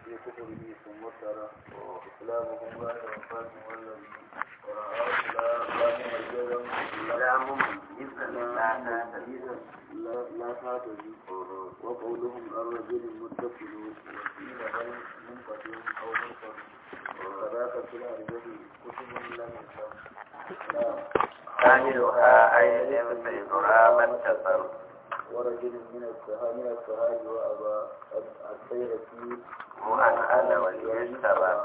في كتبه ثم ترى إسلامهم بعد وفاة والذي ورآه لا لا مميزا لا مميزا لا تمييزا لا لا تعتدي وقولهم الرجل المتصل وقيل بل منقطع أو منقطع وكذاك في الأرجل كتب لم يكن لا ثانيها أي لبس يدرى من تصل ورجل من السهاد من السهاد وأبا السيرة مؤنثا وليجتبى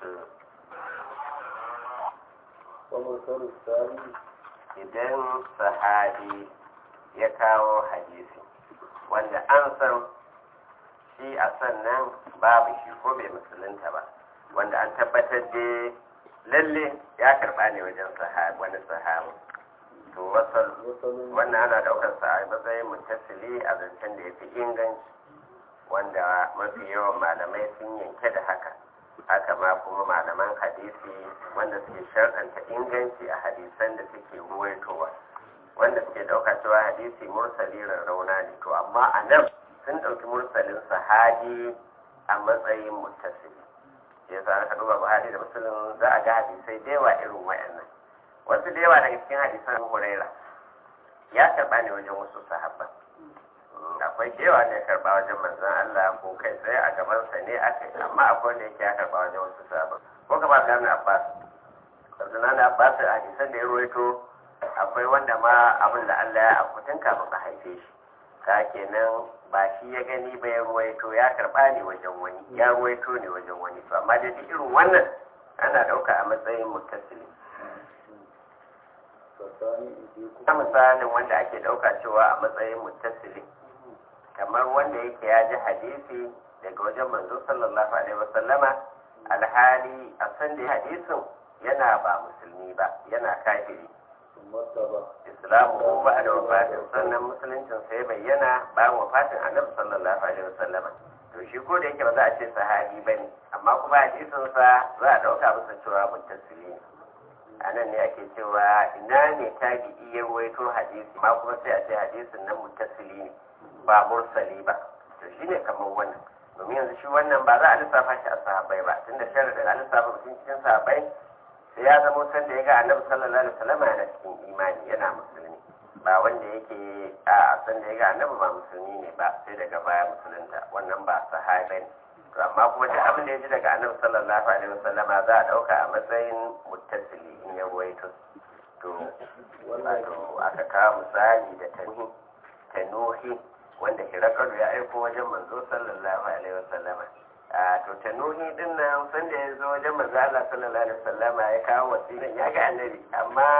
ومرسل الثاني idan sahabi ya kawo hadisi wanda an san shi a sannan babu shi ko bai musulunta ba wanda an tabbatar da lalle ya karba ne wajen wani sahabi to wasal وصل wannan ana daukar sa a matsayin mutasili a zancen da ya fi inganci wanda mafi yawan malamai sun yanke da haka haka ma kuma malaman hadisi wanda suke sharɗanta inganci a hadisan da suke ruwaitowa wanda suke ɗauka cewa hadisi mursali rauna ne to amma a nan sun ɗauki mursalin sahabi a matsayin mutasili ya sa aka duba buhari da musulun za a ga hadisai da yawa irin wayannan wasu da yawa daga cikin hadisan Abu huraira ya karɓa ne wajen wasu sahabban akwai cewa ne karba wajen manzon Allah ko kai tsaye a gabansa ne aka yi amma akwai wanda yake ya karba wajen wasu sabon ko kama da na Abbas Abdullahi na Abbas a hadisan da ya ruwaito akwai wanda ma abin da Allah ya akutun kafin a haife shi ka kenan ba shi ya gani ba ya ruwaito ya karba ne wajen wani ya ruwaito ne wajen wani to amma da duk irin wannan ana ɗauka a matsayin muttasili فالثاني في ta misalin wanda ake ɗauka cewa a matsayin muttasili kamar wanda yake ya ji hadisi daga wajen manzo sallallahu alaihi wasallama alhali a san da hadisin yana ba musulmi ba yana kafiri ثم اتبع islamu ko ba da wafatin sannan musuluncin sai bayyana bayan wafatin annabi sallallahu alaihi wasallama to shi ko da yake ba za a ce sahabi bane amma kuma hadisin sa za a dauka masa cewa muttasili ne a nan ne ake cewa ina ne tabi'i ya ruwaito hadisi ma kuma sai a ce hadisin nan muttasili ne ba mursali ba to shine kamar wannan domin yanzu shi wannan ba za a lissafa shi a sahabbai ba tunda sharadin a lissafa mutum cikin sahabbai sai ya zama san da ya ga annabi sallallahu alaihi wasallam yana cikin imani yana musulmi ba wanda yake a san da ya ga annabi ba musulmi ne ba sai daga baya musulunta wannan ba sahabi ne to amma kuma duk abin da ya ji daga annabi sallallahu alaihi wasallama za a dauka a matsayin muttasili in ya ruwaito to wato aka kawo misali da tanuhi tanuhi wanda hirakaru ya aiko wajen manzo sallallahu alaihi wasallama a to tanuhi din nan san da ya zo wajen manzo Allah sallallahu alaihi wasallama ya kawo wasiƙan ya ga annabi amma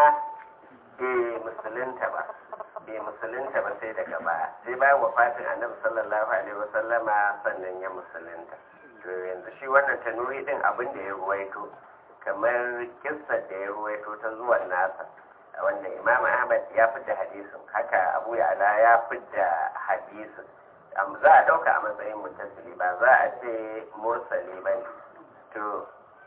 bai musulunta ba bai musulunta ba sai daga baya sai bayan wafatin annabi sallallahu alaihi wasallama sannan ya musulunta to yanzu shi wannan tanuhi din abin da ya ruwaito kamar kissar da ya ruwaito ta zuwan nasa wanda imam ahmad ya fidda hadisin haka abu ya'la ya fidda hadisin Am- za a ɗauka a matsayin mutasili ba za a ce mursali ba ne to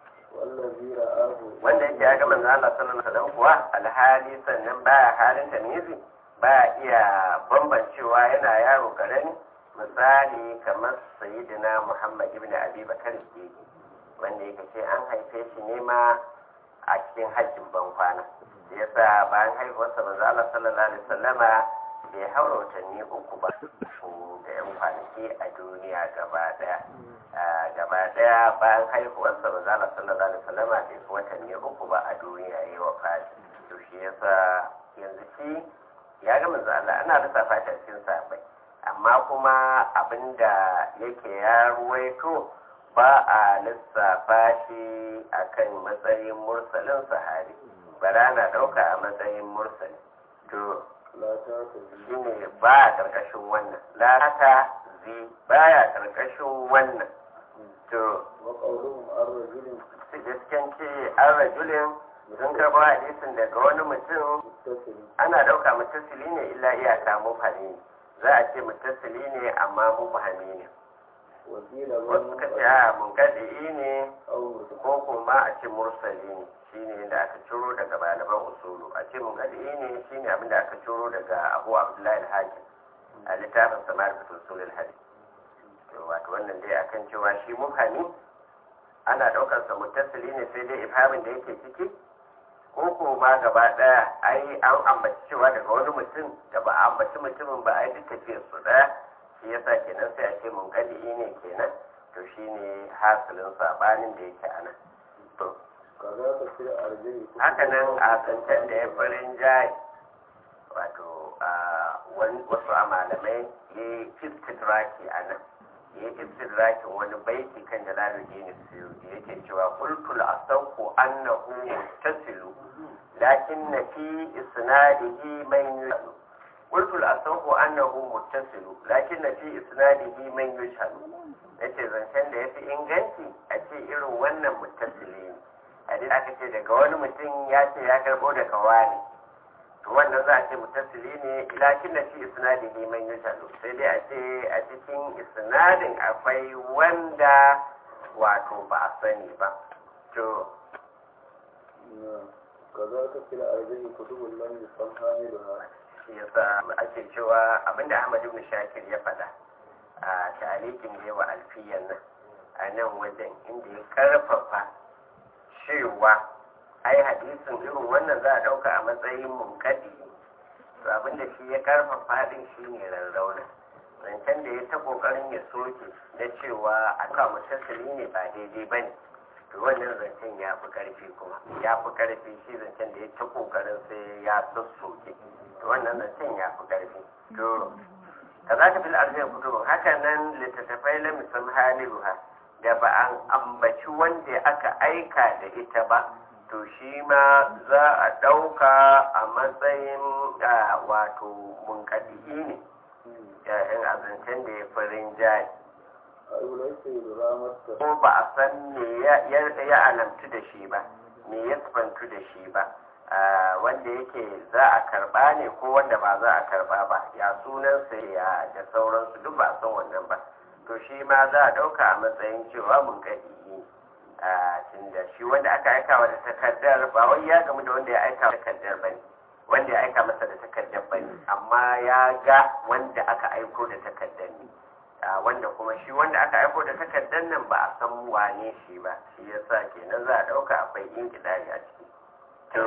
والذي رآه wanda yake ya ga manzo Allah sallallahu alaihi wasallam kuwa alhali sannan baya halin tamizi baya iya bambancewa yana yaro karami misali kamar sayyidina Muhammad ibn Abi Bakar Siddiq wanda yake ce an haife shi ne ma a cikin hajjin ban kwana yasa bayan haihuwarsa manzo Allah sallallahu alaihi wasallama bai haura watanni uku ba da yan kwanaki a duniya gaba daya a gaba daya bayan haihuwarsa manzo Allah sallallahu alaihi wasallama bai fi watanni uku ba a duniya yayi wa fati to shi yasa yanzu shi ya ga manzo Allah ana lissafa shi a cikin sahabbai amma kuma abinda yake ya ruwaito ba a lissafa shi akan matsayin mursalin sahabi bara na ɗauka a matsayin mursali to لا تعتدي shine ba a ƙarƙashin wannan lata zi baya ƙarƙashin wannan to وقولهم الرجل su gasken ce an rajulin sun karɓo hadisin daga wani mutum متصل ana ɗauka mutasili ne illa iyaka mufhami ne za a ce mutasili ne amma mufhami ne وقيل wasu suka ce a munkadi ne أو مرسل ko kuma a ce mursali ne shine da aka ciro daga malaman usulu a ce munkadi ne shine abin da aka ciro daga abu abdullahi al-hakim a littafin samar da usulul hadith wato wannan dai akan cewa shi mufhami ana daukar sa muttasili ne sai dai ifhamin da yake ciki ko ko ma gaba daya ai an ambaci cewa daga wani mutum da ba a ambaci mutumin ba ai duk tafiyar su daya shi yasa kenan sai a ce mun kadi ne kenan to shine hasilin sabanin da yake anan to kaza ka fi arjai haka nan a zancen da ya farin jayi wato a wani wasu a malamai ya yi istidraki a nan ya yi istidrakin wani baiti kan jalaluddin suyuti yake cewa qultul asawqu annahu muttasilu lakin na fi isnadihi man yushadu qultul asawqu annahu muttasilu lakin na fi isnadihi man yushadu yace zancen da yafi inganci a ce irin wannan muttasili ne hadisi aka ce daga wani mutum ya ce ya karbo daga wani to wannan za a ce mutasili ne lakin da fi isnadihi man yushadu sai dai a ce a cikin isnadin akwai wanda wato ba a sani ba to kaza ka fi arjai kutubun lam yusam hamiluha shi yasa ake cewa abinda Ahmad ibn Shakir ya faɗa a tarihin da yawa alfiyan nan a nan wajen inda ya karfafa cewa ai hadisin irin wannan za a ɗauka a matsayin munkadi to abinda shi ya karfafa din shi ne rarrauna zancen da ya ta ƙoƙarin ya soke na cewa a kan mutasili ne ba daidai ba ne to wannan zancen ya fi ƙarfi kuma ya fi ƙarfi shi zancen da ya ta ƙoƙarin sai ya sassoke to wannan zancen ya fi ƙarfi to ka za ka fi al'arziyar kutubin haka nan littattafai la musam haliruha da ba an ambaci wanda aka aika da ita ba to shi ma za a ɗauka a matsayin wato munkadi ne yayin azancen da ya farin jari a ulai sai ramar ko ba a san me ya alamtu da shi ba me ya sifantu da shi ba wanda yake za a karba ne ko wanda ba za a karba ba ya sunansa ya da sauransu duk ba a san wannan ba to shi ma za a ɗauka a matsayin cewa mun gadi tunda shi wanda aka aika wa da takardar ba wai ya gamu da wanda ya aika wa takardar ba ne wanda ya aika masa da takardar ba ne amma ya ga wanda aka aiko da takardar ne wanda kuma shi wanda aka aiko da takardar nan ba a san wane shi ba shi yasa kenan za a ɗauka akwai inkidari a ciki to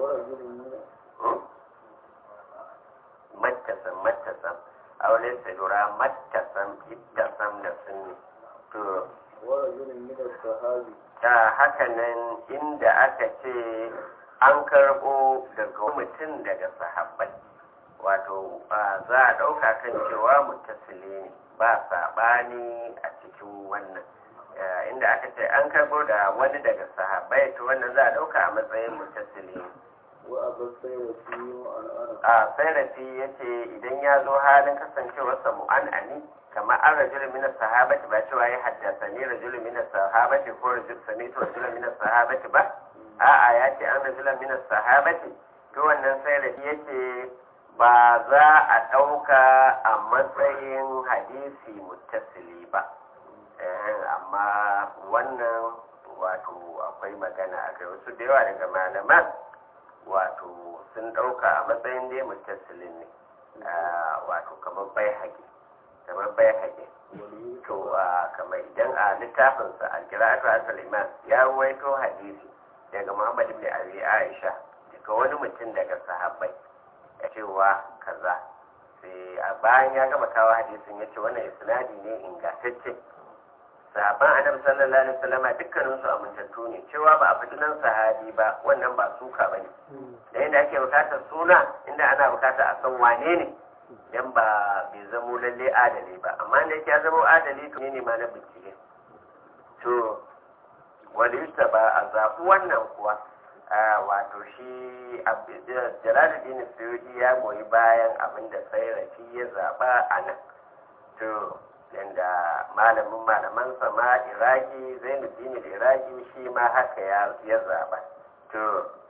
mattasan mattasan aure sai lura mattasan ittasan da sunni to ورجل من الصحابي ta haka nan inda aka ce an karɓo daga mutum daga sahabbai wato za a ɗauka kan cewa mutasili ne ba saɓani a cikin wannan inda aka ce an karɓo da wani daga sahabbai to wannan za a ɗauka a matsayin mutasili ne وأبا السيرة وأنا أنا a sairafi ya ce idan ya zo halin kasancewarsa mu'an'ani kamar an rajulu min sahabati ba cewa ya haddasa ni rajulu min sahabati ko rajulu samitu rajulu min sahabati ba a'a ya ce an rajulu min sahabati to wannan sairafi ya ce ba za a ɗauka a matsayin hadisi muttasili ba Eh, amma wannan wato akwai magana a kai wasu da yawa daga malaman wato sun ɗauka a matsayin dai mutasilin ne wato kamar bai haƙi kamar bai haƙi to kamar idan a littafinsa alkiratu asal iman ya ruwaito hadisi daga muhammad ibn abi aisha daga wani mutum daga sahabbai ya cewa kaza sai a bayan ya gama kawo hadisin ya ce wannan isnadi ne ingantacce sahaban annabi sallallahu alaihi wasallam dukkanin su amintattu ne cewa ba a faɗi nan sahabi ba wannan ba suka bane da yadda ake bukatar suna inda ana bukatar a san wane ne dan ba bai zamo lalle adali ba amma da yake ya zamo adali to ne ma na bincike to wani ba a zaɓi wannan kuwa wato shi jalaluddin suyudi ya goyi bayan abin da sai rafi ya zaɓa a nan to yanda malamin malaman sama iraki zainuddin iraki shi ma haka ya zaba to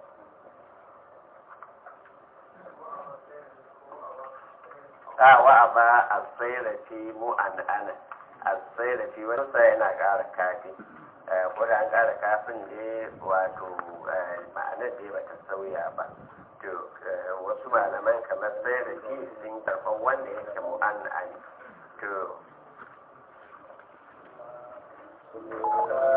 wa ba a tsairafi mu an ana a tsairafi wani sa yana ƙara kafi ko da an ƙara kafin ne wato ma'anar da ba ta sauya ba to wasu malaman kamar tsairafi sun karɓar wanda yake mu an ani to ولا